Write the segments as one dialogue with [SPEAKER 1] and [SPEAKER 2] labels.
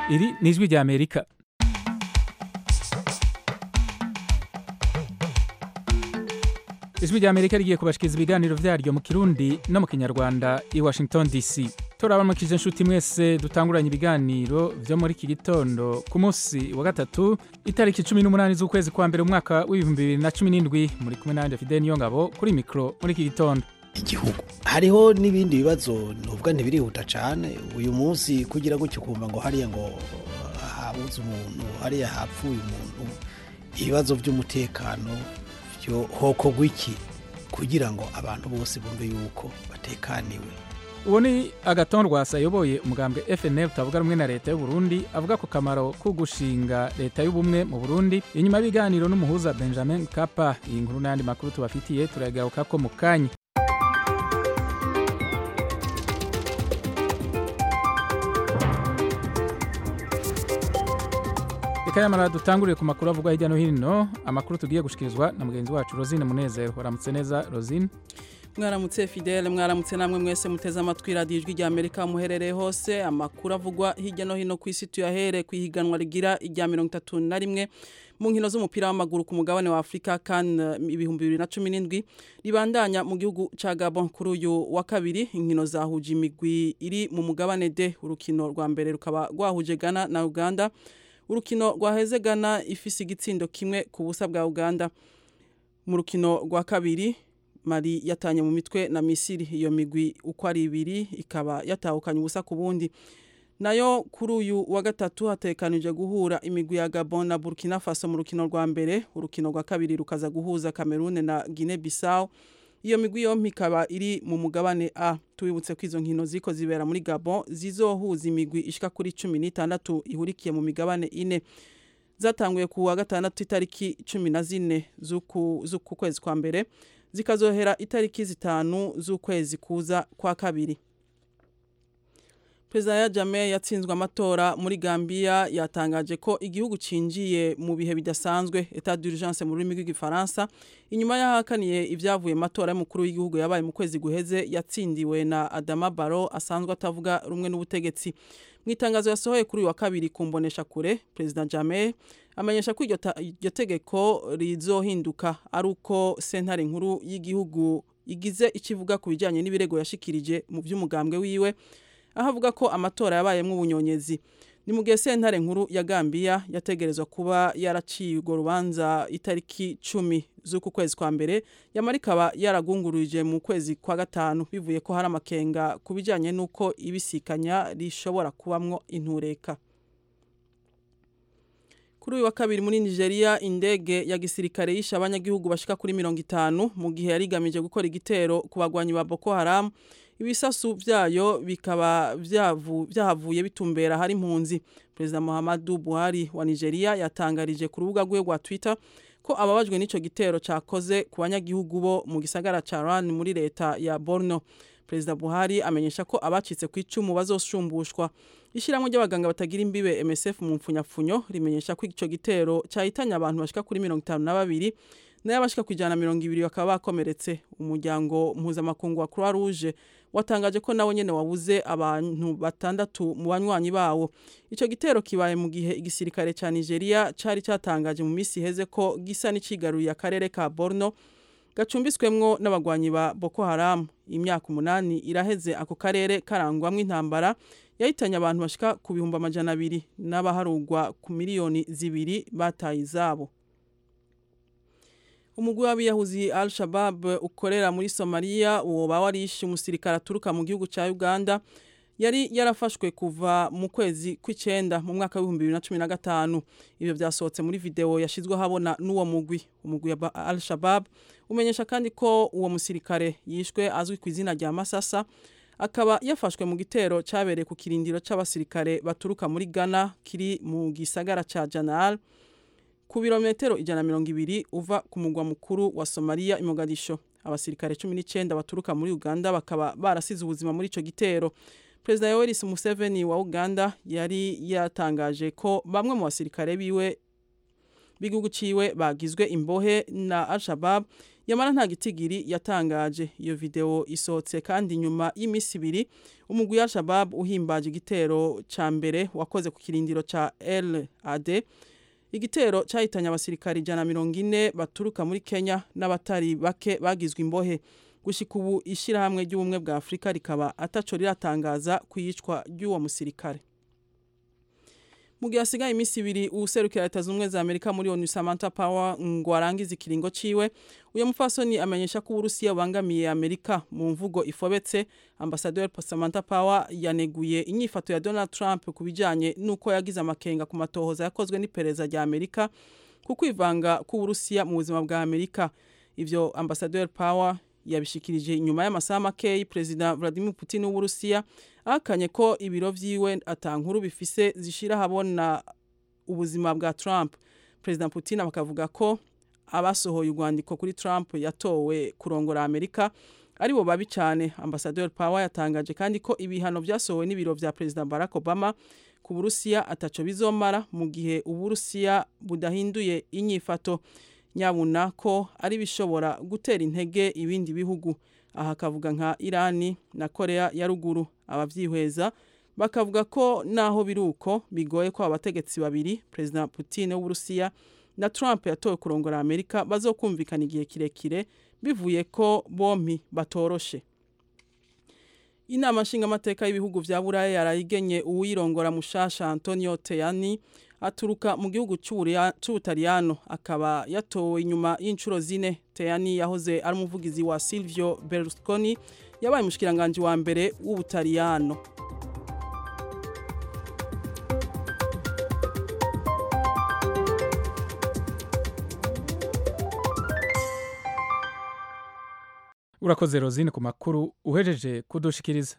[SPEAKER 1] iri ni ijwi rya amerika ijwi rya amerika rigiye kubashikiriza ibiganiro vyaryo mu kirundi no mu kinyarwanda i washington dc turabaramukije inshuti mwese dutanguranye ibiganiro vyo muri iki gitondo ku munsi wa gatatu itariki cumi n'umunani z'ukwezi kwa mbere umwaka w'ibihumbi bibiri na cumi n'indwi muri kumwe nanje fidel niyongabo kuri mikro muri iki gitondo
[SPEAKER 2] igihugu hariho n'ibindi bibazo nubwo ntibirihuta cyane uyu munsi kugira gutyo ukumva ngo hariya ngo habuze umuntu hariya hapfuye umuntu ibibazo by'umutekano byo hokorwa iki kugira ngo abantu bose bumve yuko batekaniwe
[SPEAKER 1] ubu ni agatondwasa ayoboye umugambwe fnl utavuga rumwe na leta y'u Burundi avuga ku kamaro ko gushinga leta y'ubumwe mu burundi inyuma y'ibiganiro n'umuhuza benjamin kapa iyi nkuru n'ayandi makuru tubafitiye turagaruka ko mu kanya reka yamara dutangurire ku makuru avugwa hirya no hino amakuru tugiye gushikirizwa na mugenzi wacu rosine munezero waramutse neza rosine
[SPEAKER 3] mwaramutse fidele mwaramutse namwe mwese muteze amatwi radiyo ijwi rya amerika muherereye hose amakuru avugwa hirya no hino ku isi tuyahere ku ihiganwa rigira irya mirongo itatu na rimwe mu nkino z'umupira w'amaguru ku mugabane wa afurika kan ibihumbi bibiri na cumi n'indwi ribandanya mu gihugu cya gabon kuri uyu wa kabiri inkino zahuje imigwi iri mu mugabane de urukino rwa mbere rukaba rwahuje ghana na uganda urukino rwaheze ghana ifise igitsindo kimwe ku busa bwa uganda mu rukino rwa kabiri mari yatanye mu mitwe na misiri iyo migwi uko ari ibiri ikaba yatahukanye ubusa ku bundi nayo kuri uyu wa gatatu hatekanije guhura imigwi ya gabon na burkina faso mu rukino rwa mbere urukino rwa kabiri rukaza guhuza cameroon na guinea bissau iyo migwi yompi ikaba iri mu mugabane a tubibutse ko izo nkino ziko zibera muri gabon zizohuza imigwi ishika kuri cumi n'itandatu ihurikiye mu migabane ine zatanguye ku wa gatandatu itariki cumi na zine z'uku kwezi kwa mbere zikazohera itariki zitanu z'ukwezi kuza kwa kabiri perezida ya jame yatsinzwe amatora muri gambia yatangaje ko igihugu cinjiye mu bihe bidasanzwe etat d'urgence mu rurimi rw'igifaransa inyuma y'ahakaniye ibyavuye matora y'umukuru w'igihugu yabaye mu kwezi guheze yatsindiwe na adama baro asanzwe atavuga rumwe n'ubutegetsi mu itangazo yasohoye kuri uyu wa kabiri ku mbonesha kure perezida jame amenyesha ko iryo tegeko rizohinduka ari uko sentare nkuru y'igihugu igize ikivuga ku bijyanye n'ibirego yashikirije mu by'umugambwe wiwe aho avuga ko amatora yabayemo ubunyonyezi ni mu gihe sentare nkuru ya gambia yategerezwa kuba yaraciye urwo rubanza itariki cumi z'uku kwezi kwa mbere yamara ikaba yaragunguruje mu kwezi kwa gatanu bivuye ko hari amakenga ku bijyanye n'uko ibisikanya rishobora kubamwo intureka kuri uyu wa kabiri muri nigeria indege ya gisirikare yishe abanyagihugu bashika kuri mirongo itanu mu gihe yari igamije gukora igitero ku bagwanyi ba boko haramu ibisasu byayo bikaba byahavuye bitumbera hari impunzi perezida muhammadu buhari wa nigeria yatangarije ku rubuga rwe rwa twitter ko ababajwe n'icyo gitero cyakoze ku banyagihugu bo mu gisagara cya ran muri leta ya borno perezida buhari amenyesha ko abacitse ku icumu bazoshumbushwa ishyirahamwe ry'abaganga batagira imbibe msf mu mpfunyapfunyo rimenyesha ko icyo gitero cyahitanye abantu bashika kuri mirongo itanu na babiri nayo abashika ku ijana na mirongo ibiri bakaba bakomeretse umuryango mpuzamakungu wa croix rouge watangaje ko nawe nyene wabuze abantu batandatu mu banywanyi bawo ico gitero kibaye mu gihe igisirikare ca Nigeria cari catangaje mu misi heze ko gisa n'icigaruye akarere ka Borno gacumbiswemwo n'abagwanyi ba Boko Haram imyaka umunani iraheze ako karere karangwamwo intambara yahitanye abantu bashika ku bihumbi amajana abiri n'abaharugwa ku miliyoni zibiri bataye izabo umugwi w'abiyahuzi al shabab ukorera muri somaliya uwo warishe umusirikare aturuka mu gihugu cya uganda yari yarafashwe kuva mu kwezi kw'icyenda mu mwaka w'ibihumbi bibiri na cumi na gatanu ibyo byasohotse muri videwo yashyizweho habona n'uwo mugwi umugwi wa al shabab umenyesha kandi ko uwo musirikare yishwe azwi ku izina rya masasa akaba yafashwe mu gitero cyabereye ku kirindiro cy'abasirikare baturuka muri ghana kiri mu gisagara cya janal ku birometero ijana na mirongo ibiri uva ku mugwa mukuru wa somaliya imogadisho abasirikare cumi n'icyenda baturuka muri uganda bakaba barasize ubuzima muri icyo gitero perezida yoweri museveni wa uganda yari yatangaje ko bamwe mu basirikare biwe b'igihugu ciwe bagizwe imbohe na Al-Shabaab yamara nta gitigiri yatangaje iyo video isohotse kandi nyuma y'imisi ibiri umugwi wa Al-Shabaab uhimbaje igitero ca mbere wakoze ku kirindiro ca LAD igitero cyahitanye abasirikari ijana mirongo ine baturuka muri Kenya n'abatari bake bagizwe imbohe gushika ubu ishyirahamwe ry'ubumwe bwa Afurika rikaba ataco riratangaza kwiyicwa ry'uwo musirikare mu gihe hasigaye iminsi ibiri uwuserukira leta zunze ubumwe za amerika muri onu samantha power ngo arangize ikiringo ciwe uyu mupfasoni amenyesha ko uburusiya bubangamiye amerika mu mvugo ifobetse ambasaderi samantha power yaneguye inyifato ya donald trump ku bijanye n'uko yagize amakenga ku matohoza yakozwe n'iperereza rya amerika ku kwivanga k'uburusiya mu buzima bwa amerika ivyo ambasaderi power yabishikirije inyuma y'amasaha makeyi perezida Vladimir Putin w'Uburusiya akanye ko ibiro vyiwe atankuru bifise zishira habona ubuzima bwa Trump perezida Putin bakavuga ko abasohoye urwandiko kuri Trump yatowe kurongora Amerika aribo babi cyane ambasaderi Power yatangaje kandi ko ibihano vyasohowe n'ibiro vya perezida Barack Obama ku Burusiya ataco bizomara mu gihe Uburusiya budahinduye inyifato nyabuna ko ari bishobora gutera intege ibindi bihugu aha akavuga nka irani na korea ya ruguru abavyihweza bakavuga ko naho biri uko bigoye ko abategetsi babiri perezida putin w'uburusiya na trump yatowe kurongora amerika bazokumvikana igihe kirekire bivuye ko bompi batoroshe inama nshingamateka y'ibihugu vya buraya yarayigenye uwirongora mushasha antonio teyani aturuka mu gihugu c'ubutaliyano akaba yatowe inyuma y'inshuro zine teyani yahoze ari umuvugizi wa silvio berlusconi yabaye umushikiranganji wa mbere w'ubutaliyano
[SPEAKER 1] urakoze rozine ku makuru uhejeje kudushikiriza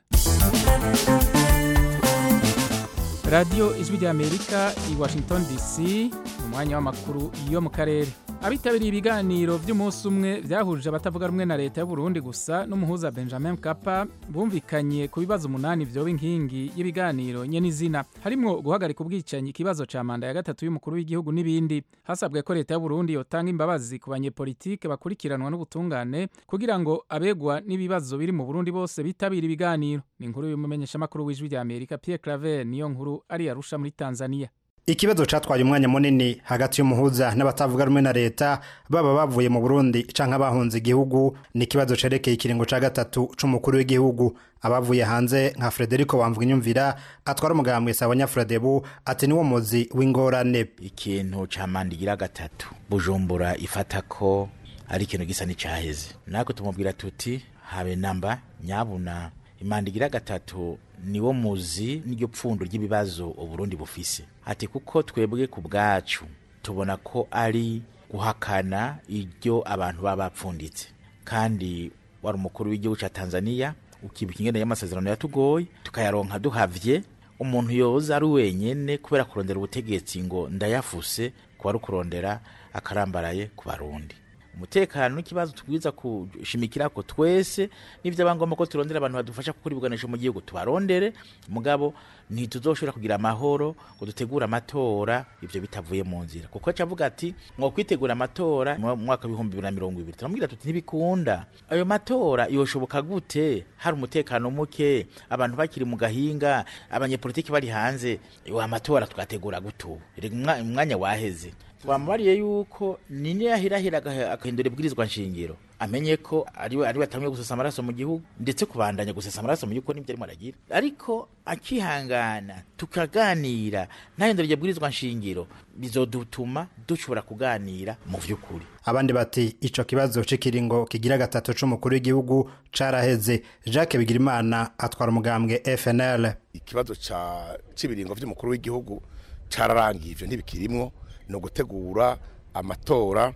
[SPEAKER 1] radiyo ijwi ry'amerika i washington dc mu mwanya w'amakuru yo mu karere abitabiriye ibiganiro by'umunsi umwe byahuje abatavuga rumwe na leta y'uburundi gusa n'umuhuza benjamin kapa bumvikanye ku bibazo umunani vyoba inkingi y'ibiganiro nye n'izina harimwo guhagarika ubwicanyi ikibazo ca manda ya gatatu y'umukuru w'igihugu n'ibindi hasabwe ko leta y'uburundi yotanga imbabazi ku banyepolitike bakurikiranwa n'ubutungane kugira ngo abegwa n'ibibazo biri mu burundi bose bitabira ibiganiro ni inkuru y'umumenyeshamakuru w'ijwi ry'amerika pierre claver niyo nkuru ari arusha muri tanzania
[SPEAKER 4] ikibazo catwaye umwanya munini hagati y'umuhuza n'abatavuga rumwe na leta baba bavuye mu Burundi canke abahunze igihugu ni ikibazo cerekeye ikiringo ca gatatu c'umukuru w'igihugu abavuye hanze nka Frederico Wamvwinyumvira atwara umugambwe Sawanya Fredebu ati niwo muzi w'ingorane
[SPEAKER 5] ikintu ca mandigira gatatu Bujumbura ifata ko ari ikintu gisa n'icaheze nako tumubwira tuti habe namba nyabuna imandigira gatatu niwo muzi n'iryo pfundo ry'ibibazo uburundi bufise ati kuko twebwe ku bwacu tubona ko ari guhakana iryo abantu baba bapfunditse kandi wari umukuru w'igihugu cya tanzania ukibuka ingene y'amasezerano yatugoye tukayaronka duhavye umuntu yoza ari wenyene kubera kurondera ubutegetsi ngo ndayafuse kuba ari ukurondera akarambaraye ku barundi umutekano n'ikibazo tubwiza kushimikirako twese n'ivyo abangomba ko turondera abantu badufasha gukora ibigwanisho mu gihugu tubarondere mugabo ntituzoshobora kugira amahoro ngo dutegure amatora ivyo bitavuye mu nzira kuko cavuga ati mwo kwitegura amatora mu mwaka w'ibihumbi bibiri na mirongo ibiri turamubwira tuti ntibikunda ayo matora yoshoboka gute hari umutekano muke abantu bakiri mu gahinga abanyepolitiki bari hanze wa matora tugategura gutu umwanya waheze twamubariye yuko nini yahirahira agahindura ibwirizwa nshingiro amenye ko ariwe ariwe atamwe gusesa amaraso mu gihugu ndetse kubandanya gusesa amaraso mu gihugu nibyo arimo aragira ariko akihangana tukaganira ntahindura iryo bwirizwa nshingiro bizodutuma dushobora kuganira mu vy'ukuri
[SPEAKER 4] abandi bati ico kibazo c'ikiringo kigira gatatu c'umukuru w'igihugu caraheze Jacques Bigirimana atwara umugambwe FNL
[SPEAKER 6] ikibazo ca c'ibiringo vy'umukuru w'igihugu cararangiye ivyo ntibikirimwo ni ugutegura amatora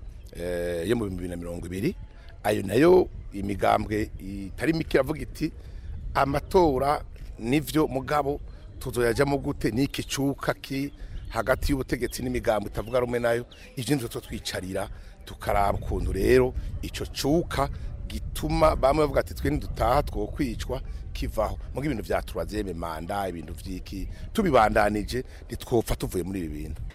[SPEAKER 6] yo mu bihumbi bibiri na mirongo ibiri ayo nayo imigambwe itari mike iravuga iti amatora nivyo mugabo tuzoyajamo gute n'iki cuka ki hagati y'ubutegetsi n'imigambo itavuga rumwe nayo ivyo nivyo twicarira tukaraba ukuntu rero ico cuka gituma bamwe bavuga ati twe ntidutaha twokwicwa kivaho muga ibintu vya turazeme manda ibintu vyiki tubibandanije ntitwopfa tuvuye muri ibi bintu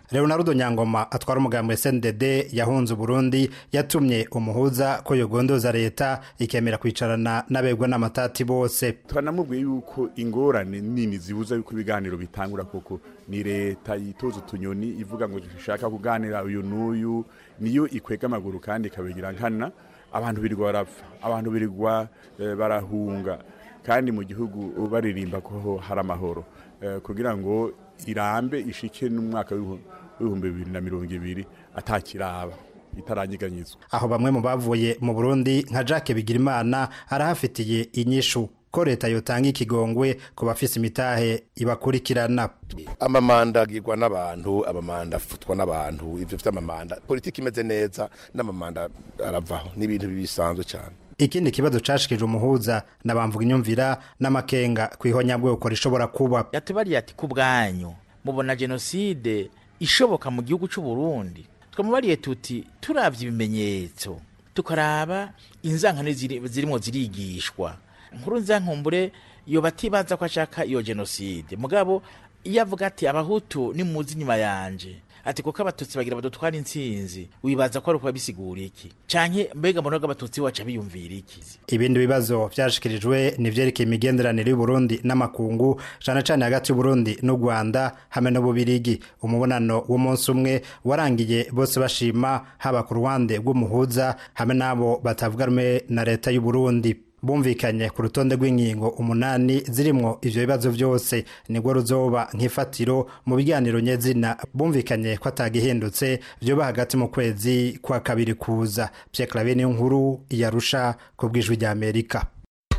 [SPEAKER 4] leonardo nyangoma atwara umugambi wa sndd yahunze uburundi yatumye umuhuza ko yogondoza leta ikemera kwicarana n'abegwa n'amatati bose
[SPEAKER 7] twanamubwiye yuko ingorane nini zibuza yuko ibiganiro bitangura koko ni leta yitoza utunyoni ivuga ngo dushaka kuganira uyu n'uyu niyo ikwega amaguru kandi ikabigira nkana abantu birirwa barapfa abantu birirwa eh, barahunga kandi mu gihugu baririmba ko hari amahoro eh, kugira ngo irambe ishike n'umwaka w'ibihumbi bibiri na mirongo ibiri atakiraba itaranyeganyizwa
[SPEAKER 4] aho bamwe mu bavuye mu burundi nka jacques bigirimana arahafitiye inyishu ko leta yotanga ikigongwe ku bafise imitahe ibakurikirana
[SPEAKER 6] amamanda agirwa n'abantu amamanda afutwa n'abantu ivyo vy'amamanda politiki imeze neza n'amamanda aravaho n'ibintu bisanzwe cyane
[SPEAKER 4] ikindi kibazo cashikije umuhuza nabamvuga inyumvira n'amakenga kwihonyabwoko rishobora kuba
[SPEAKER 5] yatubariye ati ku bwanyu mubona jenoside ishoboka mu gihugu c'u Burundi twamubariye tuti turavye ibimenyetso tukaraba inzankano ziri- zirimo zirigishwa nkuru nzankumbure iyo batibaza ko ashaka iyo jenoside mugabo iyo avuga ati abahutu nimuzi inyuma yanje ati kuko abatutsi bagira badutwara intsinzi wibaza ko ari ukuba bisigura iki canke mbega mbona ko abatutsi waca biyumvira iki
[SPEAKER 4] ibindi bibazo vyashikirijwe ni vyerekeye imigenderanire y'uburundi n'amakungu cane cane hagati y'uburundi n'u rwanda hamwe n'ububirigi umubonano w'umunsi umwe warangiye bose bashima haba ku ruhande rw'umuhuza hamwe n'abo batavuga rumwe na leta y'uburundi bumvikanye ku rutonde rw'ingingo umunani zirimwo ivyo bibazo vyose nibwo ruzoba nk'ifatiro mu biganiro nyezina bumvikanye ko atagihindutse vyoba hagati mu kwezi kwa kabiri kuza Pierre Claver niyo nkuru yarusha ku bw'ijwi rya Amerika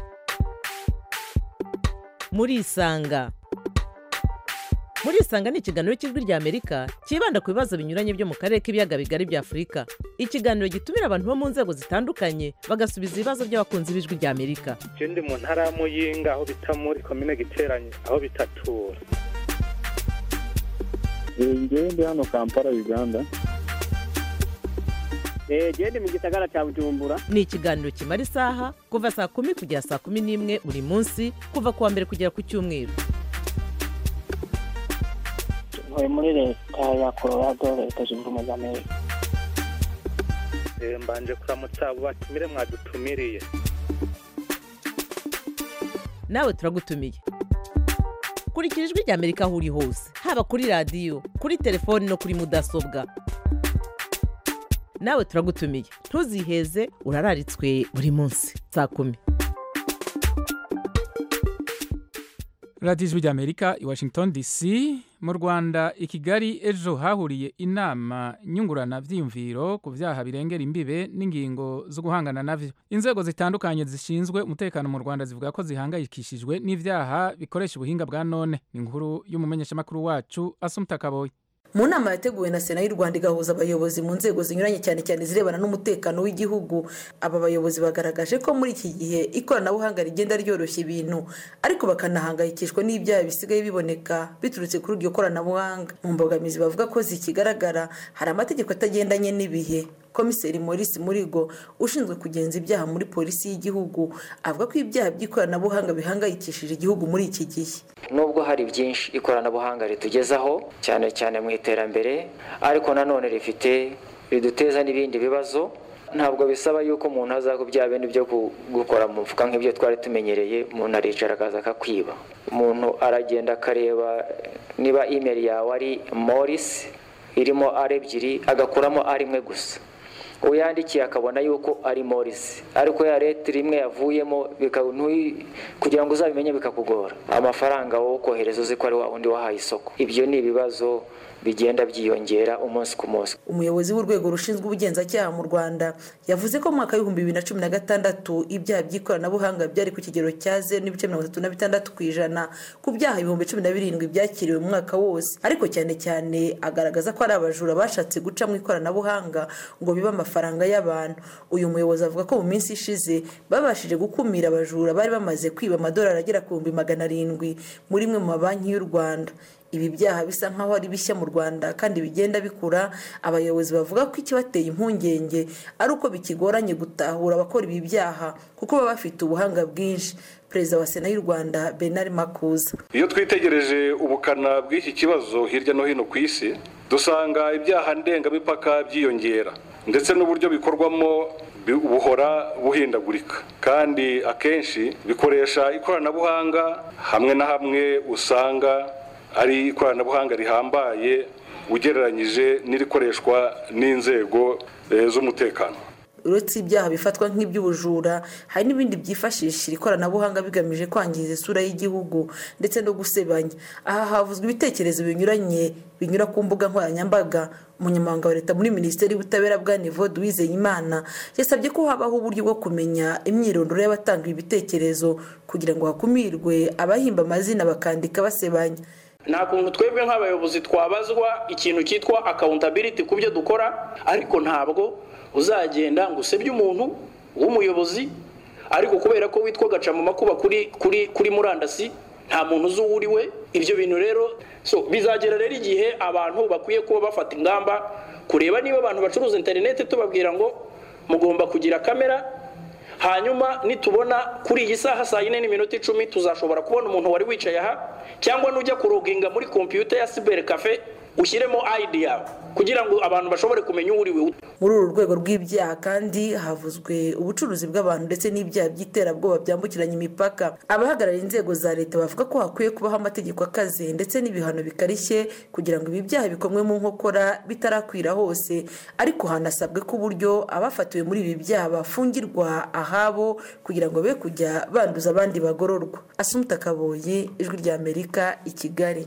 [SPEAKER 8] murisanga murisanga ni ikiganiro cy'ijwi rya amerika cyibanda ku bibazo binyuranye byo mu karere k'ibiyaga bigari bya afurika ikiganiro gitumira abantu bo mu nzego zitandukanye bagasubiza ibibazo by'abakunzi b'ijwi rya amerika
[SPEAKER 9] je ndi mu ntara ya muyinga aho bita muri komine giteranye aho bitatura
[SPEAKER 10] ngewe ndi hano kampala uganda
[SPEAKER 11] gende mu gisagara cya bujumbura
[SPEAKER 8] ni ikiganiro kimara isaha kuva saa kumi kugera saa kumi n'imwe buri munsi kuva ku wa mbere kugera ku cyumweru
[SPEAKER 11] ntuye muri leta ya colorado leta zunze ubumwe za amerika
[SPEAKER 9] Eh, mbanje kuramutsa abo batumire mwadutumiriye
[SPEAKER 8] nawe turagutumiye kurikira ijwi rya amerika aho uri hose haba kuri radiyo kuri telefoni no kuri mudasobwa nawe turagutumiye ntuziheze urararitswe buri munsi saa kumi
[SPEAKER 1] radiyo ijwi ry'amerika i washington dc mu rwanda i kigali ejo hahuriye inama nyungurana byiyumviro ku byaha birengera imbibe n'ingingo zo guhangana navyo inzego zitandukanye zishinzwe umutekano mu rwanda zivuga ko zihangayikishijwe n'ibyaha bikoresha ubuhinga bwa none ni inkuru y'umumenyeshamakuru wacu asumta kaboyi
[SPEAKER 12] mu nama yateguwe na sena y'u rwanda igahuza abayobozi mu nzego zinyuranye cyane cyane zirebana n'umutekano w'igihugu aba bayobozi bagaragaje ko muri iki gihe ikoranabuhanga rigenda ryoroshya ibintu ariko bakanahangayikishwa n'ibyaha bisigaye biboneka biturutse kuri iryo koranabuhanga mu mbogamizi bavuga ko zikigaragara hari amategeko atagendanye n'ibihe komiseri maurice murigo ushinzwe kugenza ibyaha muri polisi y'igihugu avuga ko ibyaha by'ikoranabuhanga bihangayikishije igihugu muri iki gihe
[SPEAKER 13] nubwo hari byinshi ikoranabuhanga ritugezaho cyane cyane mu iterambere ariko nanone rifite riduteza n'ibindi bibazo ntabwo bisaba yuko umuntu aza ku bya bindi byo gukora mu mufuka nk'ibyo twari tumenyereye umuntu aricara akaza akakwiba umuntu aragenda akareba niba imeri yawe ari morisi irimo ari ebyiri agakuramo ari imwe gusa uyandikiye akabona yuko ari morisi ariko ya leta rimwe yavuyemo kugira ngo uzabimenye bikakugora amafaranga wo kohereza uzi ko ari wa wundi wahaye isoko ibyo ni ibibazo bigenda byiyongera umunsi ku munsi
[SPEAKER 12] umuyobozi w'urwego rushinzwe ubugenzacyaha mu rwanda yavuze ko mu mwaka w'ibihumbi bibiri na cumi na gatandatu ibyaha by'ikoranabuhanga byari ku kigero cya zeru n'ibice mirongo itatu na bitandatu ku ijana ku byaha ibihumbi cumi na birindwi byakiriwe mu mwaka wose ariko cyane cyane agaragaza ko ari abajura bashatse guca mu ikoranabuhanga ngo bibe amafaranga y'abantu uyu muyobozi avuga ko mu minsi ishize babashije gukumira abajura bari bamaze kwiba amadolari agera ku bihumbi magana arindwi muri imwe mu mabanki y'u rwanda ibi byaha bisa nk'aho ari bishya mu rwanda kandi bigenda bikura abayobozi bavuga ko ikibateye impungenge ari uko bikigoranye gutahura abakora ibi byaha kuko baba bafite ubuhanga bwinshi perezida wa sena y'u rwanda benari makuza
[SPEAKER 14] iyo twitegereje ubukana bw'iki kibazo hirya no hino ku isi dusanga ibyaha ndengamipaka byiyongera ndetse n'uburyo bikorwamo buhora buhindagurika kandi akenshi bikoresha ikoranabuhanga hamwe na hamwe usanga ari ikoranabuhanga rihambaye ugereranyije n'irikoreshwa n'inzego z'umutekano
[SPEAKER 12] uretse ibyaha bifatwa nk'iby'ubujura hari n'ibindi byifashisha iri koranabuhanga bigamije kwangiza isura y'igihugu ndetse no gusebanya aha havuzwe ibitekerezo binyuranye binyura ku mbuga nkoranyambaga umunyamabanga wa leta muri minisiteri y'ubutabera bwa nivo duwizeyimana yasabye ko habaho uburyo bwo kumenya imyirondoro y'abatanga ibitekerezo kugira ngo hakumirwe abahimba amazina bakandika basebanya
[SPEAKER 15] nta kuntu twebwe nk'abayobozi twabazwa ikintu cyitwa akawuntabiriti ku byo dukora ariko ntabwo uzagenda ngo usebye umuntu w'umuyobozi ariko kubera ko witwa gaca mu makuba kuri kuri kuri murandasi nta muntu uzi uwo uri we ibyo bintu rero so bizagera rero igihe abantu bakwiye kuba bafata ingamba kureba niba abantu bacuruza interineti tubabwira ngo mugomba kugira kamera hanyuma nitubona kuri iyi saha saa yine n'iminota icumi tuzashobora kubona umuntu wari wicaye aha cyangwa nujya kuroginga muri kompiyuta ya siberi kafe ushyiremo ayidi yawe kugira ngo abantu bashobore kumenya uwo uri we
[SPEAKER 12] muri uru rwego rw'ibyaha kandi havuzwe ubucuruzi bw'abantu ndetse n'ibyaha by'iterabwoba byambukiranya imipaka abahagarariye inzego za leta bavuga ko hakwiye kubaho amategeko akaze ndetse n'ibihano bikarishye kugira ngo ibi byaha bikomwe mu nkokora bitarakwira hose ariko hanasabwe ko uburyo abafatiwe muri ibi byaha bafungirwa ahabo kugira ngo be kujya banduza abandi bagororwa asumuta kaboye ijwi ry'amerika i kigali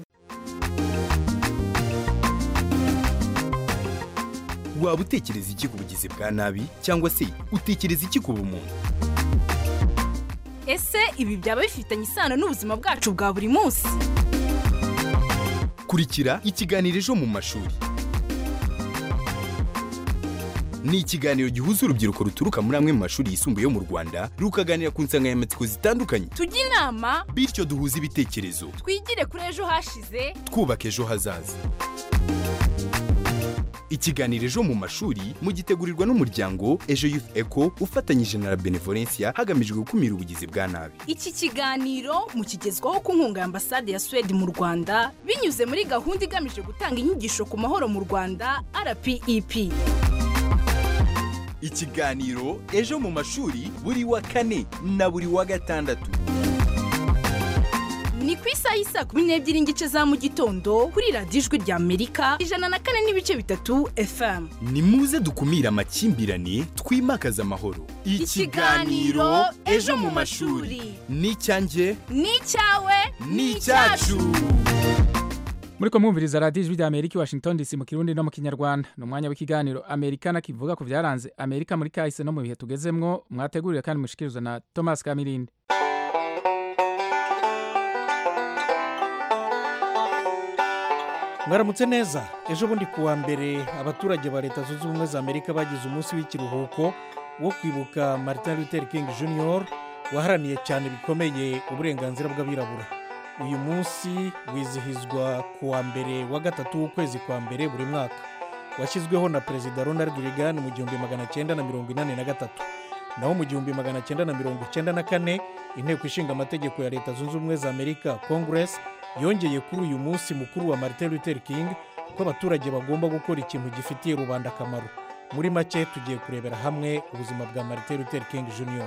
[SPEAKER 16] waba utekereza iki ku bugizi bwa nabi cyangwa se utekereza iki ku bumuntu
[SPEAKER 17] ese ibi byaba bifitanye isano n'ubuzima bwacu bwa buri munsi
[SPEAKER 16] kurikira ikiganiro ejo mu mashuri ni ikiganiro gihuza urubyiruko ruturuka muri amwe mu mashuri yisumbuye yo mu rwanda rukaganira ku nsanganyamatsiko zitandukanye
[SPEAKER 17] tujye inama
[SPEAKER 16] bityo duhuze ibitekerezo
[SPEAKER 17] twigire kuri ejo hashize
[SPEAKER 16] twubaka ejo hazaza ikiganiro ejo mu mashuri mugitegurirwa n'umuryango ejo youth eco ufatanyije na la benevolencia hagamijwe gukumira ubugizi bwa nabi
[SPEAKER 17] iki kiganiro mukigezwaho ku nkunga ya ambasade ya suwede mu rwanda binyuze muri gahunda igamije gutanga inyigisho ku mahoro mu rwanda rpep
[SPEAKER 16] ikiganiro ejo mu mashuri buri wa kane na buri wa gatandatu
[SPEAKER 17] ni ku isaha y'isa kumi n'ebyiri n'igice za mu gitondo kuri radiyo ijwi rya amerika ijana na kane n'ibice bitatu fm
[SPEAKER 16] ni muze dukumire amakimbirane twimakaze amahoro
[SPEAKER 17] ikiganiro ejo mu mashuri
[SPEAKER 16] ni icyanjye
[SPEAKER 17] ni icyawe
[SPEAKER 16] ni icyacu
[SPEAKER 1] muri ko mwumviriza radiyo ijwi rya amerika i washington dc mu kirundi no mu kinyarwanda ni umwanya w'ikiganiro amerikana kivuga ku byaranze amerika muri kahise no mu bihe tugezemwo mwategurire kandi mushikirizwa na thomas kamirindi
[SPEAKER 18] mwaramutse neza ejo bundi ku wa mbere abaturage ba leta zunze ubumwe za amerika bagize umunsi w'ikiruhuko wo kwibuka martin luther king jr waharaniye cyane bikomeye uburenganzira bw'abirabura uyu munsi wizihizwa ku wa mbere wa gatatu w'ukwezi kwa mbere buri mwaka washyizweho na perezida ronald reagan mu gihumbi magana cyenda na mirongo inani na gatatu naho mu gihumbi magana cyenda na mirongo icyenda na kane inteko ishinga amategeko ya leta zunze ubumwe za amerika congress yongeye kuri uyu munsi mukuru wa martin luther king ko abaturage bagomba gukora ikintu gifitiye rubanda akamaro muri make tugiye kurebera hamwe ubuzima bwa martin luther king jr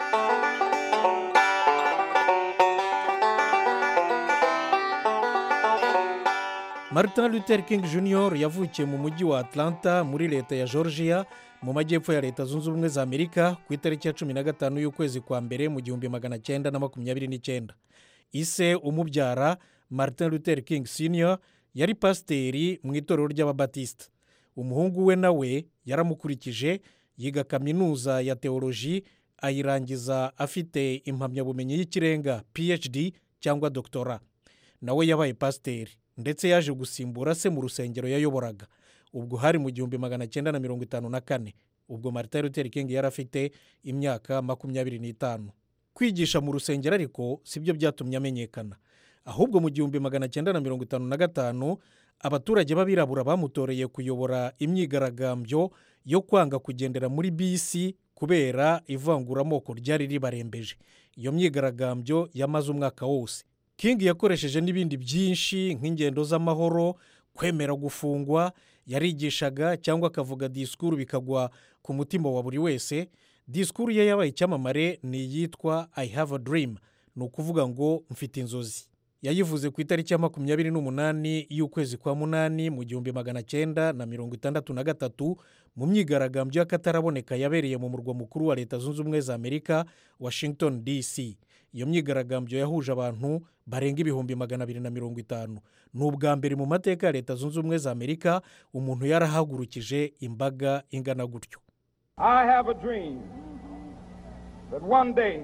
[SPEAKER 18] martin luther king jr yavukiye mu mujyi wa atlanta muri leta ya georgia mu majyepfo ya leta zunze ubumwe za amerika ku itariki ya cumi na gatanu y'ukwezi kwa mbere mu gihumbi magana cyenda na makumyabiri n'icyenda ise umubyara martin luther king senior yari pasiteri mu itorero ry'ababatisita umuhungu we nawe yaramukurikije yiga kaminuza ya teoloji ayirangiza afite impamyabumenyi y'ikirenga phd cyangwa doktora nawe yabaye pasiteri ndetse yaje gusimbura se mu rusengero yayoboraga ubwo hari mu gihumbi magana cyenda na mirongo itanu na kane ubwo martin luther king yari afite imyaka makumyabiri n'itanu kwigisha mu rusengero ariko si byo byatumye amenyekana ahubwo mu gihumbi magana cyenda na mirongo itanu na gatanu abaturage b'abirabura bamutoreye kuyobora imyigaragambyo yo kwanga kugendera muri bisi kubera ivanguramoko ryari ribarembeje iyo myigaragambyo yamaze umwaka wose king yakoresheje n'ibindi byinshi nk'ingendo z'amahoro kwemera gufungwa yarigishaga cyangwa akavuga disikuru bikagwa ku mutima wa buri wese disikuru ye yabaye icyamamare ni iyitwa i have a dream ni ukuvuga ngo mfite inzozi yayivuze ku itariki ya makumyabiri n'umunani y'ukwezi kwa munani mu gihumbi magana cyenda na mirongo itandatu na gatatu mu myigaragambyo y'akataraboneka yabereye mu murwa mukuru wa leta zunze ubumwe za amerika washington dc iyo myigaragambyo yahuje abantu barenga ibihumbi magana abiri na mirongo itanu ni ubwa mbere mu mateka ya leta zunze ubumwe za amerika umuntu yarahagurukije imbaga ingana gutyo
[SPEAKER 19] I have a dream that one day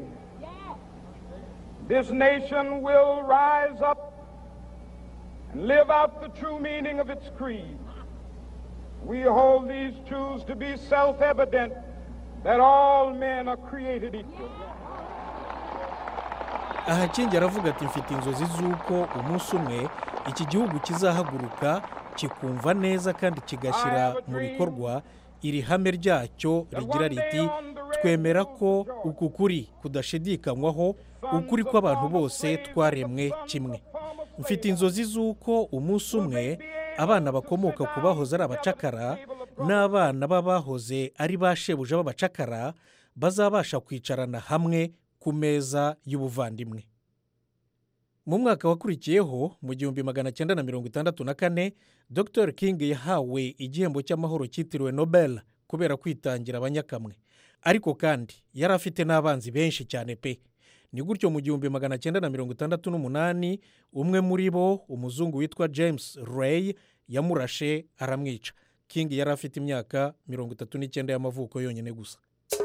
[SPEAKER 19] this nation will rise up and live out the true meaning of its creed. We hold these truths to be self evident that all men are created equal.
[SPEAKER 18] aha kingi aravuga ati mfite inzozi z'uko umunsi umwe iki gihugu kizahaguruka kikumva neza kandi kigashyira mu bikorwa iri hame ryacyo rigira riti twemera ko uku kuri kudashidikanywaho ukuri kw'abantu bose twaremwe kimwe mfite inzozi z'uko umunsi umwe abana bakomoka ku bahoze ari abacakara n'abana b'abahoze ari ba shebuja b'abacakara bazabasha kwicarana hamwe ku meza y'ubuvandimwe mu mwaka wakurikiyeho mu gihumbi magana cyenda na mirongo itandatu na kane dr king yahawe igihembo cy'amahoro cyitiriwe nobel kubera kwitangira abanyakamwe ariko kandi yari afite n'abanzi benshi cyane pe ni gutyo mu gihumbi magana cyenda na mirongo itandatu n'umunani umwe muri bo umuzungu witwa james ray yamurashe aramwica king yari afite imyaka mirongo itatu n'icyenda y'amavuko yonyine gusa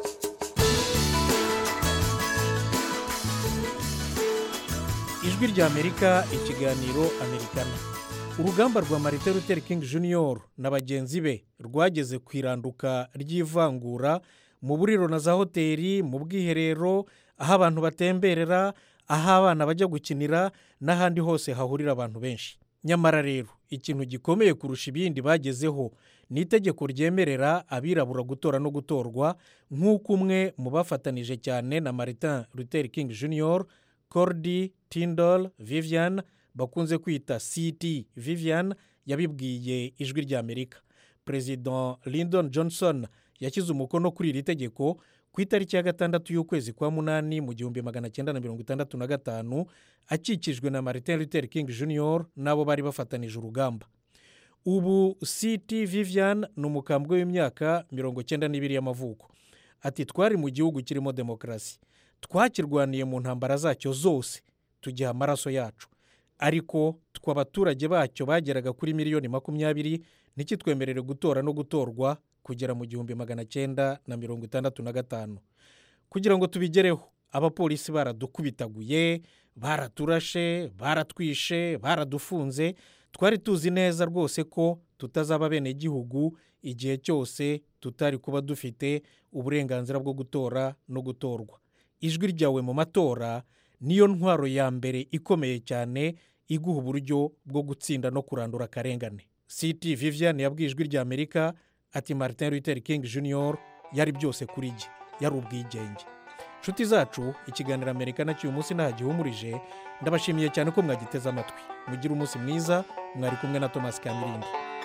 [SPEAKER 18] ijwi ry'amerika ikiganiro amerikana urugamba rwa marite Luther King Jr na bagenzi be rwageze ku iranduka ry'ivangura mu buriro na za hoteli mu bwiherero aho abantu batemberera aho abana bajya gukinira n'ahandi hose hahurira abantu benshi nyamara rero ikintu gikomeye kurusha ibindi bagezeho ni itegeko ryemerera abirabura gutora no gutorwa nk'uko umwe mu bafatanije cyane na Martin Luther King Jr cordi tindol vivian bakunze kwita ct vivian yabibwiye ijwi ry'amerika perezida lyndon johnson yashyize umukono kuri iri tegeko ku itariki ya gatandatu y'ukwezi kwa munani mu gihumbi magana cyenda na mirongo itandatu na gatanu akikijwe na martin luther king jr n'abo bari bafatanije urugamba ubu ct vivian ni umukambwe w'imyaka mirongo cyenda n'ibiri y'amavuko ati twari mu gihugu kirimo demokarasi twakirwaniye mu ntambara zacyo zose tugiha amaraso yacu ariko twe abaturage bacyo bageraga kuri miliyoni makumyabiri ntikitwemerere gutora no gutorwa kugera mu gihumbi magana cyenda na mirongo itandatu na gatanu kugira ngo tubigereho abapolisi baradukubitaguye baraturashe baratwishe baradufunze twari tuzi neza rwose ko tutazaba bene gihugu igihe cyose tutari kuba dufite uburenganzira bwo gutora no gutorwa ijwi ryawe mu matora niyo ntwaro ya mbere ikomeye cyane iguha uburyo bwo gutsinda no kurandura akarengane ct vivian yabwiye ijwi ry'amerika ati martin luther king jr yari byose kuri jye yari ubwigenge inshuti zacu ikiganiro amerika nacyo uyu munsi nta gihumurije ndabashimiye cyane ko mwagiteze amatwi mugire umunsi mwiza mwari kumwe na thomas kamirindi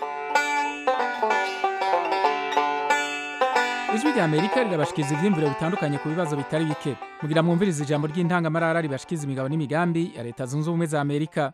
[SPEAKER 1] ijwi rya amerika rirabashikiriza ibyiyumviro bitandukanye ku bibazo bitari bike mugira mwumvirize ijambo ry'intangamarara ribashikiriza imigabo n'imigambi ya leta zunze ubumwe za amerika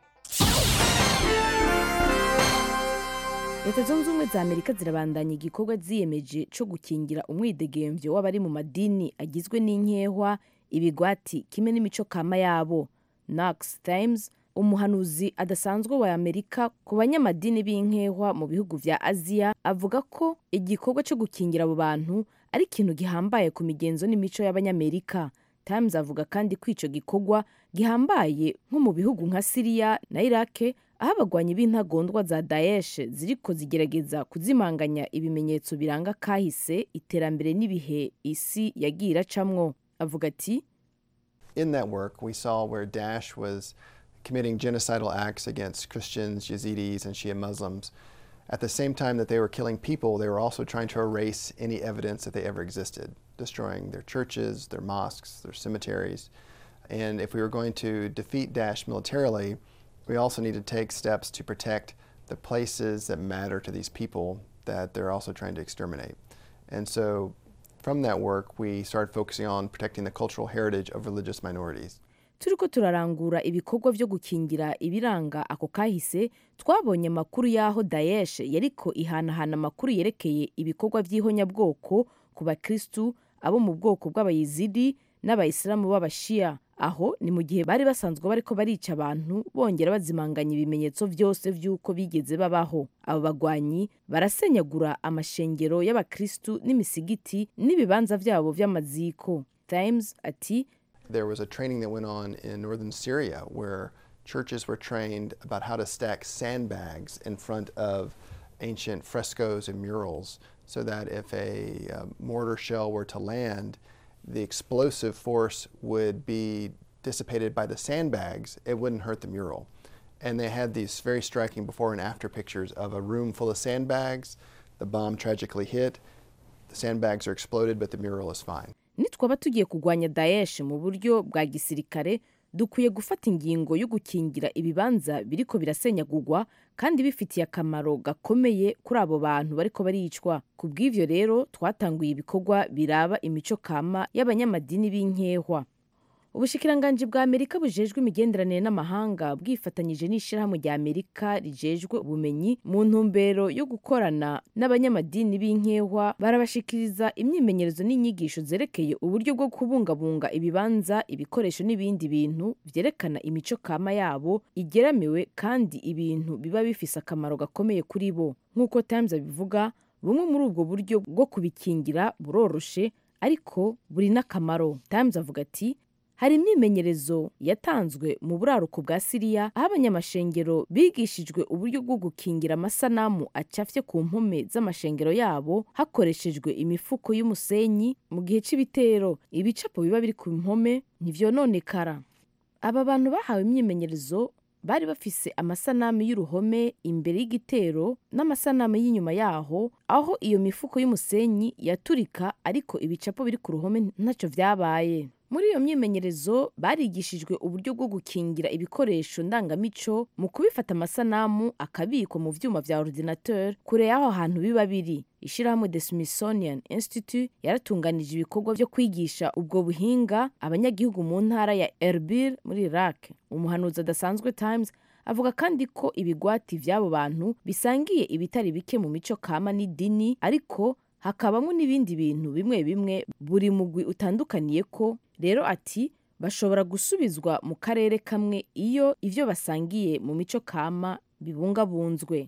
[SPEAKER 20] leta zunze ubumwe za amerika zirabandanya igikorwa ziyemeje cyo gukingira umwidegemvyo w'abari mu madini agizwe n'inkehwa ibigwati kimwe n'imico kama yabo nax times umuhanuzi adasanzwe wa amerika ku banyamadini b'inkehwa mu bihugu vya aziya avuga ko igikorwa cyo gukingira abo bantu ari ikintu gihambaye ku migenzo n'imico y'abanyamerika times avuga kandi ko ico gikorwa gihambaye nko mu bihugu nka siriya na irake aho abagwanyi b'intagondwa za daesh ziriko zigerageza kuzimanganya ibimenyetso biranga kahise iterambere n'ibihe isi yagiye iracamwo avuga ati
[SPEAKER 21] In that work, we saw where Daesh was committing genocidal acts against Christians, Yazidis, and Shia Muslims. At the same time that they were killing people, they were also trying to erase any evidence that they ever existed, destroying their churches, their mosques, their cemeteries. And if we were going to defeat Daesh militarily, we also need to take steps to protect the places that matter to these people that they're also trying to exterminate. And so from that work, we started focusing on protecting the cultural heritage of religious minorities.
[SPEAKER 20] turiko turarangura ibikorwa byo gukingira ibiranga ako kahise twabonye amakuru y'aho daesh yariko ihanahana amakuru yerekeye ibikorwa by'ihonyabwoko ku bakristu abo mu bwoko bw'abayizidi n'abayisilamu b'abashiya aho ni mu gihe bari basanzwe bariko barica abantu bongera bazimanganya ibimenyetso byose by'uko bigeze babaho abo bagwanyi barasenyagura amashengero y'abakristu n'imisigiti n'ibibanza byabo by'amaziko times ati
[SPEAKER 21] There was a training that went on in northern Syria where churches were trained about how to stack sandbags in front of ancient frescoes and murals so that if a uh, mortar shell were to land, the explosive force would be dissipated by the sandbags, it wouldn't hurt the mural. And they had these very striking before and after pictures of a room full of sandbags. The bomb tragically hit, the sandbags are exploded, but the mural is fine.
[SPEAKER 20] nitwaba tugiye kurwanya daesh mu buryo bwa gisirikare dukwiye gufata ingingo yo gukingira ibibanza biriko birasenyagurwa kandi bifitiye akamaro gakomeye kuri abo bantu bariko baricwa ku bw'ivyo rero twatanguye ibikorwa biraba imico kama y'abanyamadini b'inkehwa ubushikiranganji bwa amerika bujejwe imigenderanire n'amahanga bwifatanyije n'ishyirahamwe rya amerika rijejwe ubumenyi mu ntumbero yo gukorana n'abanyamadini b'inkehwa barabashikiriza imyimenyerezo n'inyigisho zerekeye uburyo bwo kubungabunga ibibanza ibikoresho n'ibindi bintu vyerekana imico kama yabo igeramiwe kandi ibintu biba bifise akamaro gakomeye kuri bo nk'uko times abivuga bumwe muri ubwo buryo bwo kubikingira buroroshe ariko buri n'akamaro times avuga ati hari imyimenyerezo yatanzwe mu buraruko bwa siriya aho abanyamashengero bigishijwe uburyo bwo gukingira amasanamu acafye ku mpome z'amashengero yabo hakoreshejwe imifuko y'umusenyi mu gihe c'ibitero ibicapo biba biri ku mpome ntivyononekara aba bantu bahawe imyimenyerezo bari bafise amasanamu y'uruhome imbere y'igitero n'amasanamu y'inyuma yaho aho iyo mifuko y'umusenyi yaturika ariko ibicapo biri ku ruhome ntacyo vyabaye muri iyo myimenyerezo barigishijwe uburyo bwo gukingira ibikoresho ndangamico mu kubifata amasanamu akabikwa mu vyuma vya ordinateur kure y'aho hantu biba biri ishyirahamwe the smithsonian institute yaratunganije ibikorwa byo kwigisha ubwo buhinga abanyagihugu mu ntara ya erbil muri iraq umuhanuzi adasanzwe times avuga kandi ko ibigwati vy'abo bantu bisangiye ibitari bike mu mico kama n'idini ariko hakabamo n'ibindi bintu bimwe bimwe buri mugwi utandukaniye ko rero ati bashobora gusubizwa mu karere kamwe iyo ivyo basangiye mu mico kama bibungabunzwe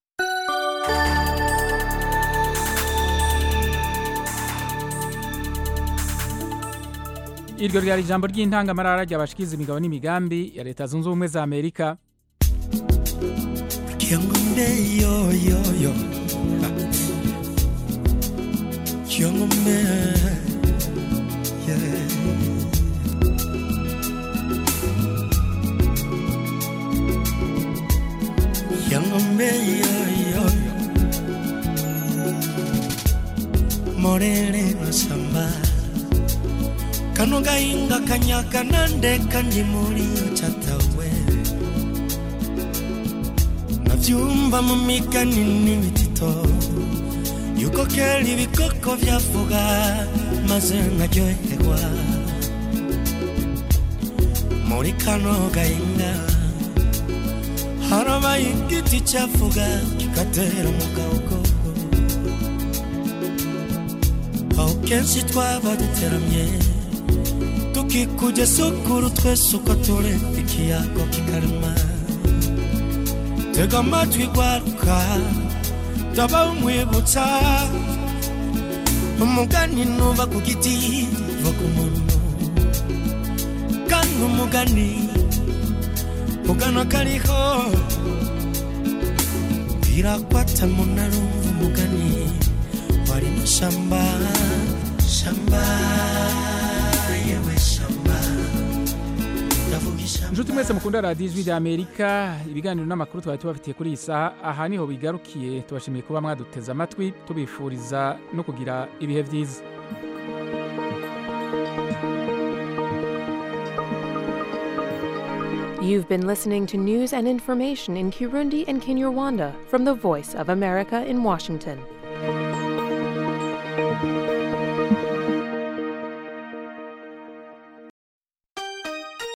[SPEAKER 1] iryo ryari ijambo ry'intangamarara ryabashikiza imigabo n'imigambi ya leta zunze ubumwe za amerika
[SPEAKER 2] Kiangombe yo yo yo Kiangombe yeah Kiangombe yo yo Morele masamba Kano gahinga kanyaka nande kandi muri chatawe navyumva mu migani n'ibitito yuko kera ibikoko vyavuga maze nkaryoherwa muri kano gahinga harabaye igiti cyavuga kigatera mu gahogo aho kenshi twaba duteramye tukikujya sukuru twese uko turi ikiyago kikarema tega amatwi gwaruka ndaba umwibutsa umugani nuva ku giti va ku muntu kandi umugani ugana kariho birakwata munarumva umugani wari no shamba shamba yewe shamba ndavuga ishamba
[SPEAKER 1] inshuti mwese mukunda radiyo ijwi rya amerika ibiganiro n'amakuru twari tubafitiye kuri iyi saha aha niho bigarukiye tubashimiye kuba mwaduteze amatwi tubifuriza no kugira ibihe byiza
[SPEAKER 3] You've been listening to news and information in Kirundi and Kinyarwanda from the Voice of America in Washington.